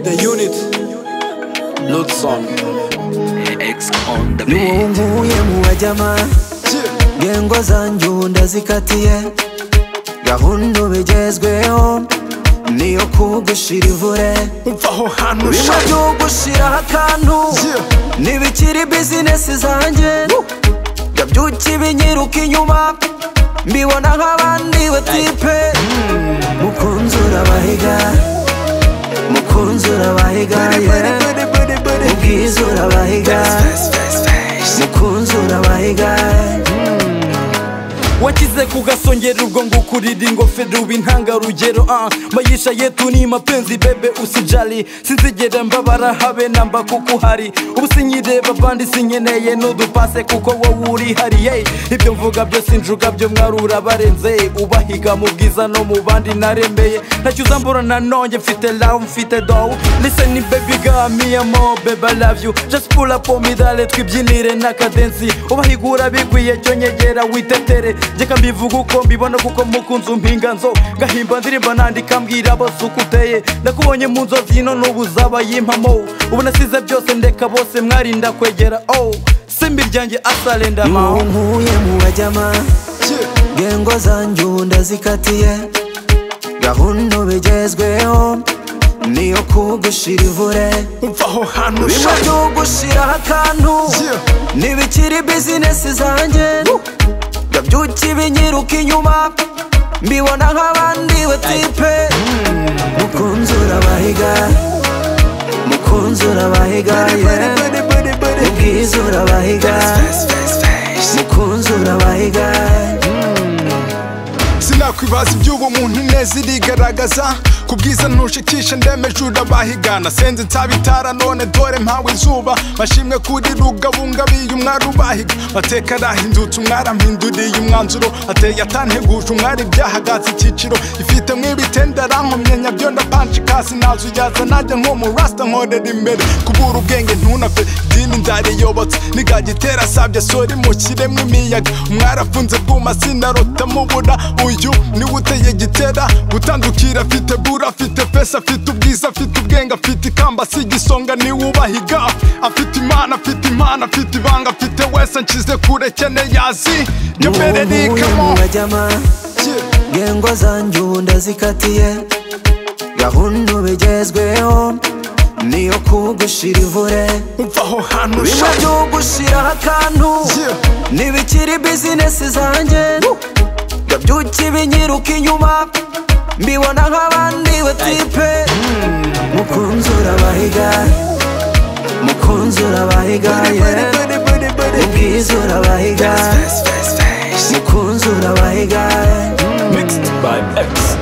the unit Lutson niwunguye mu bajyama ngengo zanjye ubu ndazikatiye gahunda ubu igezweho niyo kugushira ivure umvaho hano bimwe shaka byugushiraho akantu Yeah. ntibikiri bizinesi zanjye ndabyuka ibinyiruka inyuma mbibona nk'abandi batipe mukunzi urabahiga mukunzi urabahiga yeah. ubwiza urabahiga mukunzi urabahiga wakize kugasongera ubwo ngo ukurira ingofero uba intangarugero ah mayisha yetu ni mapenzi bebe usijali sinzigera mbabara habe namba kuko uhari ubu sinyireba bandi sinkeneye n'udupase kuko wowe uri hari hey. ibyo mvuga byose injuga byo mwarura barenze ubahiga mu bwiza no mu bandi narembeye ntacyo uzambura nanone mfite love mfite dough listen baby girl me amo baby I love you just pull up on me dale twibyinire n'akadensi ubahigura bikwiye cyo nyegera witetera njyeka mbivuga uko mbibona kuko mukunzi umpinga nzo ngahimba ndirimba nandika mbwira bose uko uteye nakubonye mu nzozi ino n'ubu uzaba yimpamo ubu nasize byose ndeka bose mwarinda kwegera oh simbi ryanjye asarenda maho nkuye mu bajyama ngengo zanjye ubu ndazikatiye gahunda bigezweho niyo kugushira ivure umvaho hano bimwe shaka byugushiraho akantu Yeah. ntibikiri bizinesi zanjye ndabyuka ibinyiruka inyuma mbibona nk'abandi batipe mukunzi urabahiga mukunzi urabahiga yeah. ubwiza urabahiga mukunzi urabahiga sinakwibaza iby'uwo muntu neza irigaragaza ku bwiza ntushikisha ndemeje urabahigana senze nsabitara none dore mpawe izuba mashimwe kuri rugabungabiye umwari ubahiga mateka arahindutse umwari ampinduriye umwanzuro ateye atanteguje umwari ibyahagatse icyiciro ifite mw'ibitende arankomye nyabyo ndapanshika sinazuyaza najya nko mu rasta nkorera imbere kubura ubwenge ntunave idini ndariyobotse nigagitera sabya sori mukire mw'imiyaga mwarafunze bwuma sinarota mubura uyu niwe uteye gitera gutandukira afite bura afite pesa afite ubwiza afite ubwenge afite ikamba si igisonga niwe ubahiga afite imana afite imana afite ibanga afite wese nshyize kure keneye azi njye mbere ni ikamo bajyama ngengo zanjye ubu ndazikatiye gahunda bigezweho niyo kugushira ivure umvaho hano bimwe shaka byugushiraho akantu Yeah. ntibikiri bizinesi zanjye ndabyuka ibinyiruka inyuma mbibona nk'abandi batipe mukunzi urabahiga mukunzi urabahiga yeah. ubwiza urabahiga mukunzi urabahiga Mixed by X.